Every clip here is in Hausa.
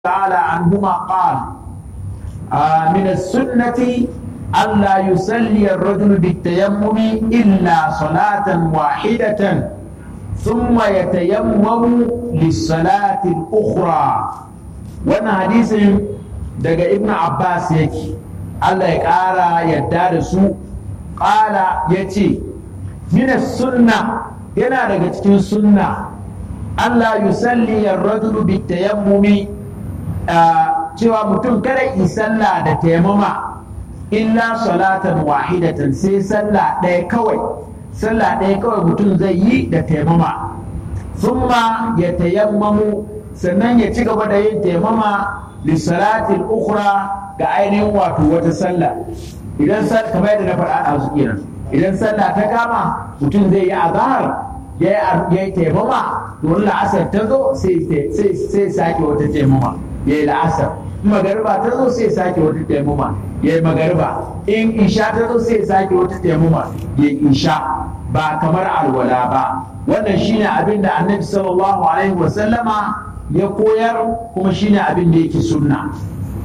تعالى عنهما قال آه من السنة ألا يصلي الرجل بالتيمم إلا صلاة واحدة ثم يتيمم للصلاة الأخرى وانا حديث دقى ابن عباس يكي الله يقارى يدار قال يتي من السنة yana daga cikin sunna Allah yusalli ar-rajulu bitayammumi cewa mutum kada yi sallah da taimama illa salatan wahidatan sai sallah ɗaya kawai sallah ɗaya kawai mutum zai yi da taimama thumma ya tayammamu sannan ya ci gaba da yin taimama lissalatin ukura ga ainihin wato wata sallah idan kamar yadda na faɗa a kenan idan sallah ta kama mutum zai yi azahar ya yi taimama don la'asar ta zo sai sake wata taimama ya yi la'asar magariba ta zo sai sake wata taimama ya yi magariba in isha ta zo sai sake wata taimama ya yi isha ba kamar alwala ba wannan shine abin da annabi sallallahu alaihi wasallama ya koyar kuma shine abin da yake sunna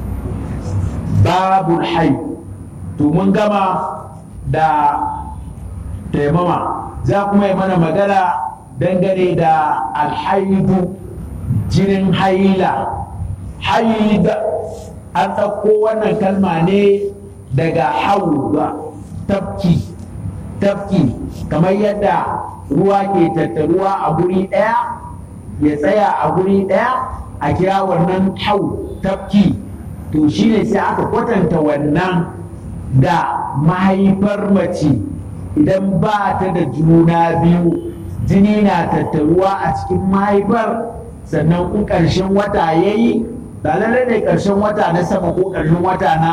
babul hai to mun gama da taimama za kuma yi mana magana dangane da alhaidu jinin haila haida an ɗauko wannan kalma ne daga hauda tafki tafki kamar yadda ruwa ke tattaruwa a guri ɗaya ya tsaya a guri ɗaya a kira wannan hau tafki to shine sai aka kwatanta wannan da mahaifar mace idan ba ta da juna biyu jini na tattaruwa a cikin mahaifar sannan kun ƙarshen wata ya yi ba lallai ne ƙarshen wata na sama ko ƙarshen wata na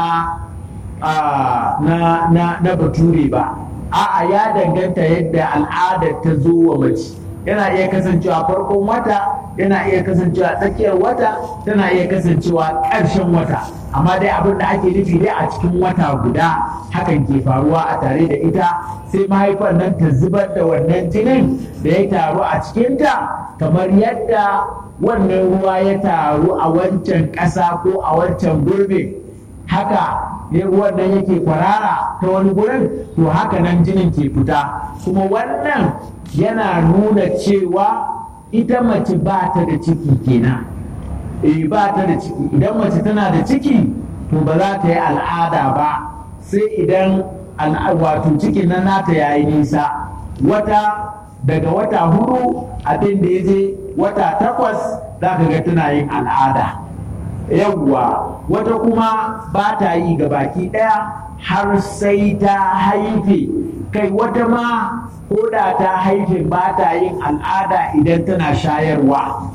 na na na bature ba a'a ya danganta yadda al'adar ta zo wa mace yana iya kasancewa farkon wata yana iya kasancewa tsakiyar wata tana iya kasancewa ƙarshen wata amma dai abin da ake nufi dai a cikin wata guda hakan ke faruwa a tare da ita sai mahaifar nan ta zubar da wannan jinin da ya taru a cikinta kamar yadda wannan ruwa ya taru a wancan ƙasa ko a wancan gurbe haka ne ruwan nan yake kwarara ta wani gurin to haka nan jinin ke fita kuma wannan yana nuna cewa ita mace ba ta da ciki kenan eh ba ta da ciki idan mace tana da ciki to ba za ta yi al'ada ba sai idan wato cikin nan nata yayi nisa wata daga wata hudu abin da ya je wata takwas za ka ga tana yin al'ada yawwa wata kuma ba ta yi ga baki ɗaya har sai ta haife kai wata ma ko da ta haife ba ta yin al'ada idan tana shayarwa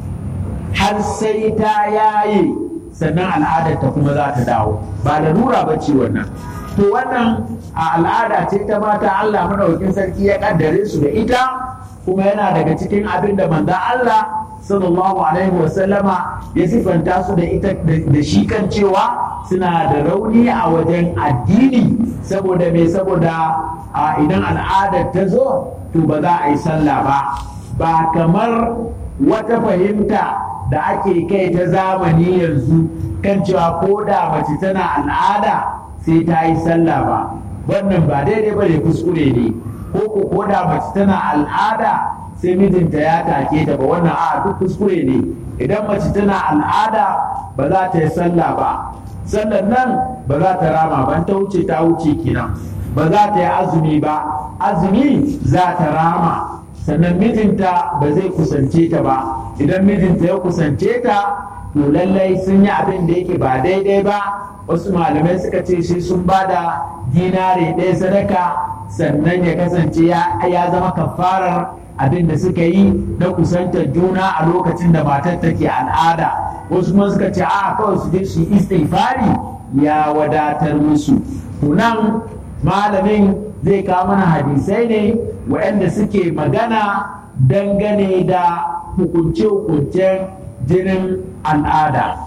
har sai ta yaye sannan al'adar ta kuma za ta dawo ba da nura ba ce wannan to wannan a al'ada ce ta mata Allah madaukakin sarki ya kaddare su da ita kuma yana daga cikin abin da manzon Allah sallallahu alaihi wasallama ya sifanta su da ita da shi kan cewa suna da rauni a wajen addini saboda me saboda idan al'adar ta zo to ba za a yi sallah ba ba kamar wata fahimta da ake kai ta zamani yanzu kan cewa ko da mace tana al'ada sai ta yi sallah ba wannan ba daidai ba ne kuskure ne ko ko da mace tana al'ada sai mijinta ya take ta ba wannan a duk kuskure ne idan mace tana al'ada ba za ta yi sallah ba sallan nan ba za ta rama ban ta wuce ta wuce kenan ba za ta yi azumi ba azumi za ta rama sannan mijinta ba zai kusance ta ba idan mijinta ya kusance ta to lallai sun yi abin da yake ba daidai ba wasu malamai suka ce shi sun ba da dinare ɗaya sadaka sannan ya kasance ya zama kafarar abin da suka yi na kusantar juna a lokacin da matar take al'ada wasu kuma suka ce a kawai su je su yi istighfari ya wadatar musu nan malamin zai kawo mana hadisai ne waɗanda suke magana dangane da hukunce-hukuncen jinin al'ada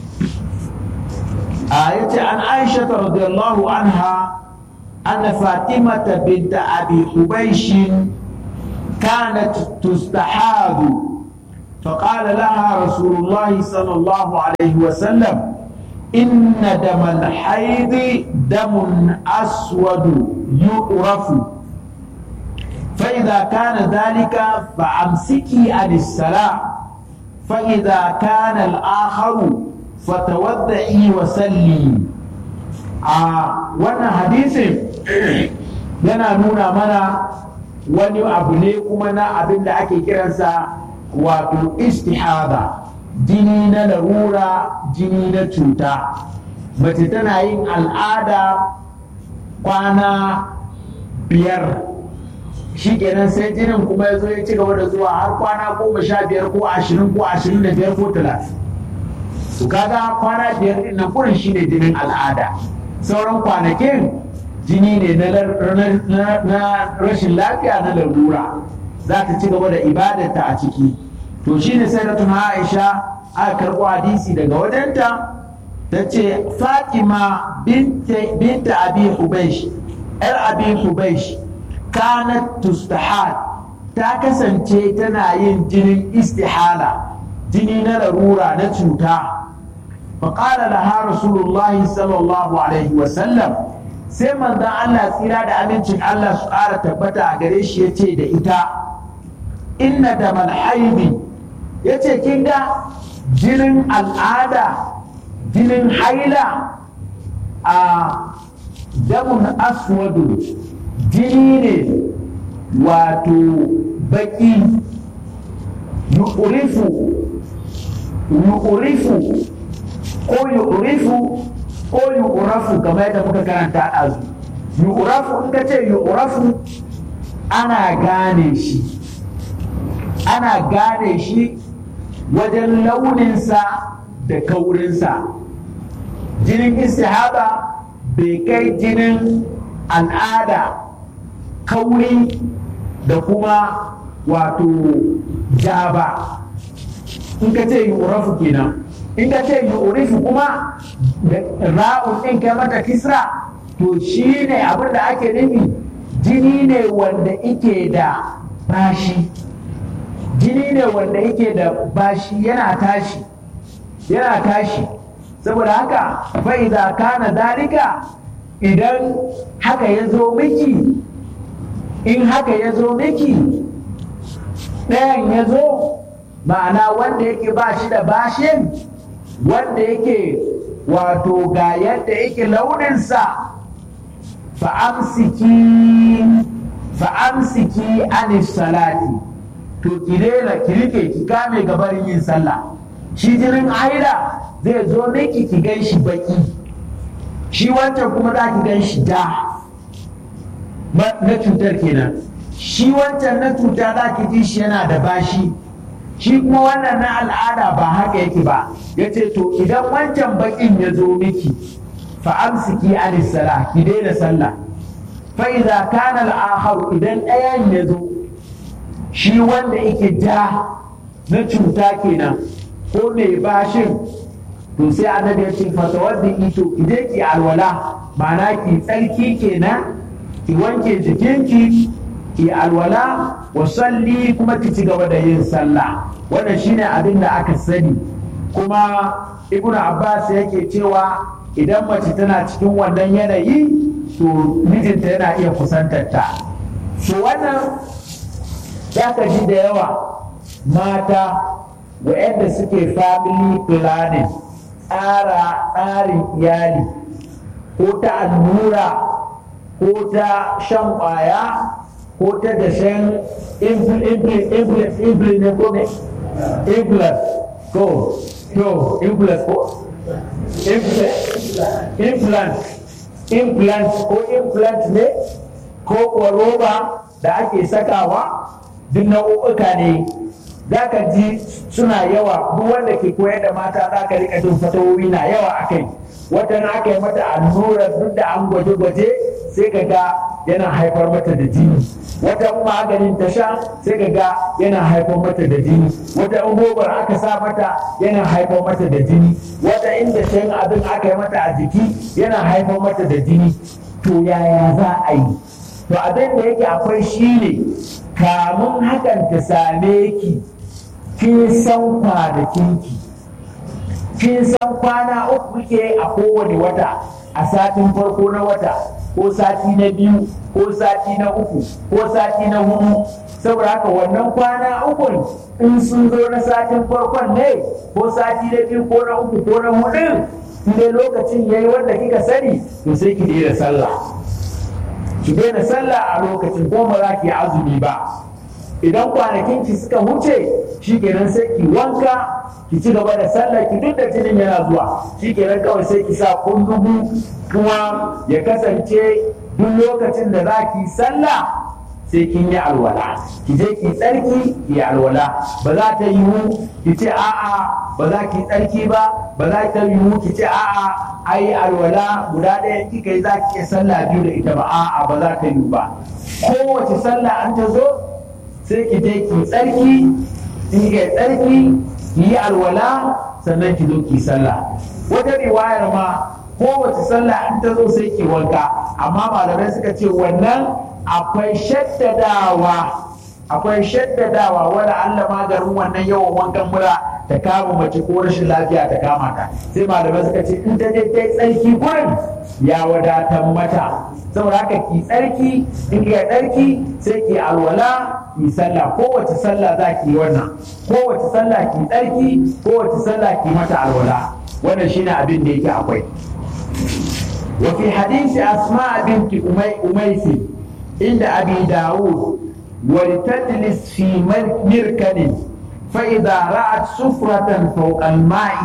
a yace an aisha radiyallahu anha أن فاطمة بنت أبي حبيش كانت تستحاض فقال لها رسول الله صلى الله عليه وسلم إن دم الحيض دم أسود يؤرف فإذا كان ذلك فأمسكي عن الصلاة فإذا كان الآخر فتوضعي وسلي a wannan hadisin yana nuna mana wani abu ne kuma na abin da ake kiransa wato istihada jini na larura jini na cuta mace tana yin al'ada kwana biyar shi kenan sai jinin kuma ya zo ya ci gaba da zuwa har kwana goma sha biyar ko ashirin ko ashirin da biyar ko talatin to kaga kwana biyar din nan kurin shine jinin al'ada sauran kwanakin jini ne na rashin lafiya na larura za ta ci gaba da ibadarta a ciki to shine sai da tuna aisha aka karɓo hadisi daga wajenta ta ce fatima binta abi hubaish yar abi hubaish kanat tustahad ta kasance tana yin jinin istihala jini na larura na cuta فقال لها رسول الله صلى الله عليه وسلم sai manzon Allah tsira da amincin Allah su ƙara tabbata a gare shi ya ce da ita inna da malhaidi ya ce kin ga jinin al'ada jinin haila a damun aswadu jini ne wato baki yu'rifu yu'rifu ko yu'rifu ko yu'rafu kamar yadda muka karanta a ɗazu yu'rafu in ka ce yu'rafu ana gane shi ana gane shi wajen launinsa da kaurinsa jinin istihaba bai kai jinin al'ada kauri da kuma wato ja ba in ka ce yu'rafu kenan in ka ce yu'rifu kuma da ra'un ɗin kai mata kisra to shi ne abin da ake nufi jini ne wanda ike da bashi jini ne wanda yake da bashi yana tashi yana tashi saboda haka fa'iza kana dalika idan haka ya zo miki in haka ya zo miki ɗayan ya zo ma'ana wanda yake ba shi da bashin wanda yake wato ga yadda yake launinsa fa'amsiki fa'amsiki anis salati to ki daina ki rike ki kame gabarin yin sallah shi jinin haila zai zo miki ki gan shi baki shi wancan kuma za ki gan shi da na cutar kenan shi wancan na cuta za ki ji shi yana da bashi shi kuma wannan na al'ada ba haka yake ba ya ce to idan wancan bakin ya zo miki fa'amsiki anis sala ki daina sallah fa'iza kana al'ahar idan ɗayan ya zo shi wanda yake ja na cuta kenan ko mai bashin to sai annabi ya ce fata wadda ito idan ki alwala ma'ana ki tsarki kenan ki wanke jikinki ki alwala wa salli kuma ki ci gaba da yin sallah wannan shine abin da aka sani kuma ibn abbas yake cewa idan mace tana cikin wannan yanayi to mijinta yana iya kusantar ta so wannan za ka ji da yawa mata waɗanda suke family planning tsara tsarin iyali ko ta allura ko ta shan ƙwaya ko ta dashen implant ne ko ne implant ko to implant ko implant implant ko implant ne ko kuwa roba da ake sakawa duk nau'uka ne za ka ji suna yawa duk wanda ke koyar da mata za ka rika jin fatawowi na yawa a kai wata na aka yi mata allurar duk da an gwaje-gwaje sai ka ga yana haifar mata da jini wata maganin ta sha sai ka ga yana haifar mata da jini wata in gobar aka sa mata yana haifar mata da jini wata inda shan abin aka yi mata a jiki yana haifar mata da jini to yaya za a yi to abin da yake akwai shi ne kamun hakan ta same ki kin san kwanakinki kin san kwana uku ke a kowane wata a satin farko na wata ko sati na biyu ko sati na uku ko sati na hudu saboda haka wannan kwana ukun in sun zo na satin farkon ne ko sati na biyu ko na uku ko na hudu in dai lokacin yayi wanda kika sani to sai ki daina sallah ki daina sallah a lokacin ko ba za ki azumi ba idan kwanakin ki suka wuce shi kenan sai ki wanka ki ci gaba da sallah ki duk da jinin yana zuwa shi kenan kawai sai ki sa kundugu kuma ya kasance duk lokacin da za ki sallah sai kin yi alwala ki je ki tsarki ki alwala ba za ta yiwu ki ce a'a ba za ki tsarki ba ba za ta yiwu ki ce a'a ai alwala guda ɗaya kika yi za ki iya sallah biyu da ita ba a'a ba za ta yiwu ba kowace sallah an ta zo sai ki je ki tsarki in ki tsarki ki yi alwala sannan ki zo ki sallah wata riwayar ma kowace sallah in ta zo sai ki wanka amma malamai suka ce wannan akwai shaddadawa akwai shaddadawa wala Allah maganin wannan yawan wankan mura ta kama mace ko rashin lafiya ta kama ta sai malamai suka ce in ta je ta tsarki gurin ya wadatar mata saboda haka ki tsarki in ki tsarki sai ki alwala ki sallah kowace sallah za ki yi wannan kowace sallah ki tsarki kowace sallah ki mata alwala wannan shine abin da yake akwai وفي حديث أسماء بنت أميس عند أبي داود ولتجلس في مركن فإذا رأت سفرة فوق الماء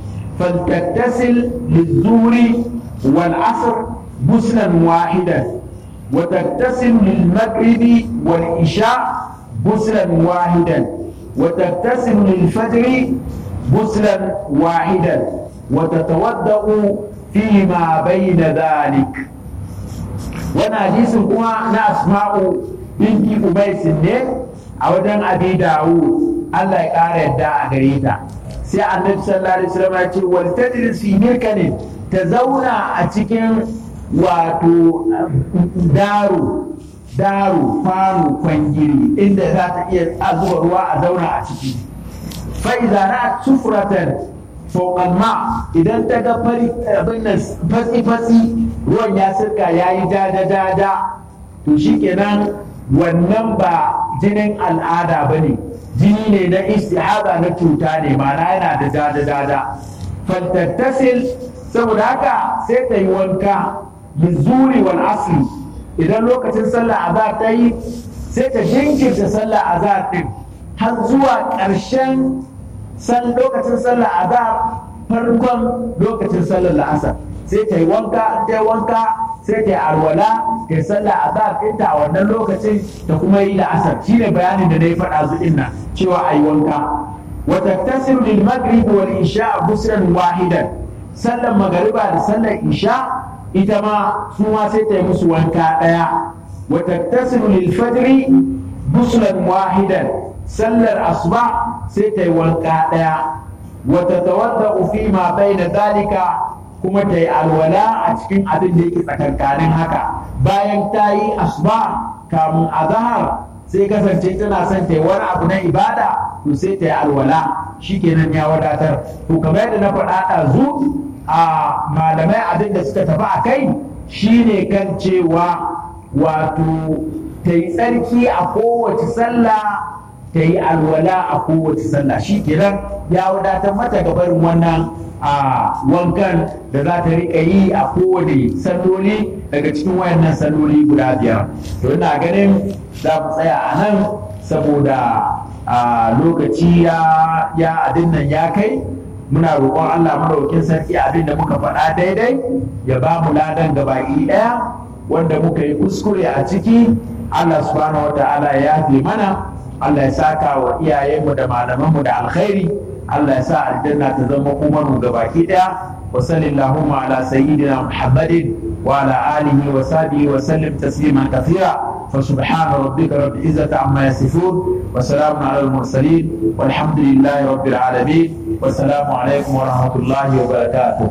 فلتغتسل للظهر والعصر غسلا واحدا وتغتسل للمغرب والعشاء غسلا واحدا وتغتسل للفجر غسلا واحدا وتتوضأ فيما بين ذلك وانا حديث كما نا اسماء بنت أبيس ne a wajen abi dawud Allah ya ƙara yadda a gare ta sai annabi sallallahu alaihi wasallam ya ce wal tajlis fi mirkanin ta zauna a cikin wato daru daru fanu kwangiri inda za ta iya zuba ruwa a zauna a ciki fa idza ra'at sufratan fauƙan ma idan ta ga fari abin nan fatsi-fatsi ruwan ya sirka ya yi dada-dada to shikenan wannan ba jinin al'ada ba ne jini ne na istihada na cuta ne mana yana da dada-dada faltattasil saboda haka sai ta yi wanka lizuri wal asli idan lokacin sallah azhar ta yi sai ta jinkirta sallah azhar din har zuwa ƙarshen san lokacin sallah azhar farkon lokacin sallar la'asar sai ta yi wanka ta yi wanka sai ta yi alwala ta yi sallah azhar ɗinta a wannan lokacin ta kuma yi la'asar shine bayanin da na yi faɗa zu nan cewa a yi wanka wa taktasiru lil maghrib wal isha busran wahidan sallar magariba da sallar isha ita ma su ma sai ta yi musu wanka ɗaya wa taktasiru lil fajri busran wahidan sallar asuba sai ta yi wanka ɗaya wata tawadda fi ma bai da zalika kuma ta yi alwala a cikin abin da yake tsakankanin haka bayan ta yi asuba kamun azahar sai kasance tana son ta yi wani abu na ibada to sai ta yi alwala shikenan ya wadatar to kamar yadda na faɗa ɗazu a malamai abin da suka tafi a kai shine kan cewa wato ta yi tsarki a kowace sallah ta yi alwala a kowace sallah shi kenan ya wadatar mata gabarin wannan a wankan da za ta riƙa yi a kowane salloli daga cikin wayannan salloli guda biyar to ina ganin za mu tsaya a nan saboda a lokaci ya abin nan ya kai muna roƙon Allah madaukin sarki abin da muka faɗa daidai ya ba mu ladan gabaki ɗaya wanda muka yi kuskure a ciki Allah subhanahu wa ta'ala ya yafe mana Allah ya saka wa iyayenmu da malamanmu da alkhairi Allah ya sa aljanna ta zama kuma mu gabaki daya wa sallallahu ala sayyidina Muhammadin wa ala alihi wa sahbihi wa sallim tasliman kathira fa subhana rabbika rabbil izzati amma yasifun wa salamun ala al mursalin walhamdulillahi rabbil alamin wa salamu alaikum wa rahmatullahi wa barakatuh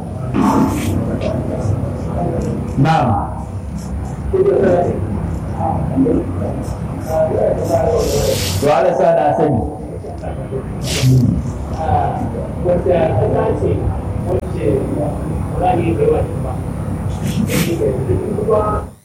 na'am to ala sa da sani wata kasa ce wacce ba za a iya kai wata ba kuma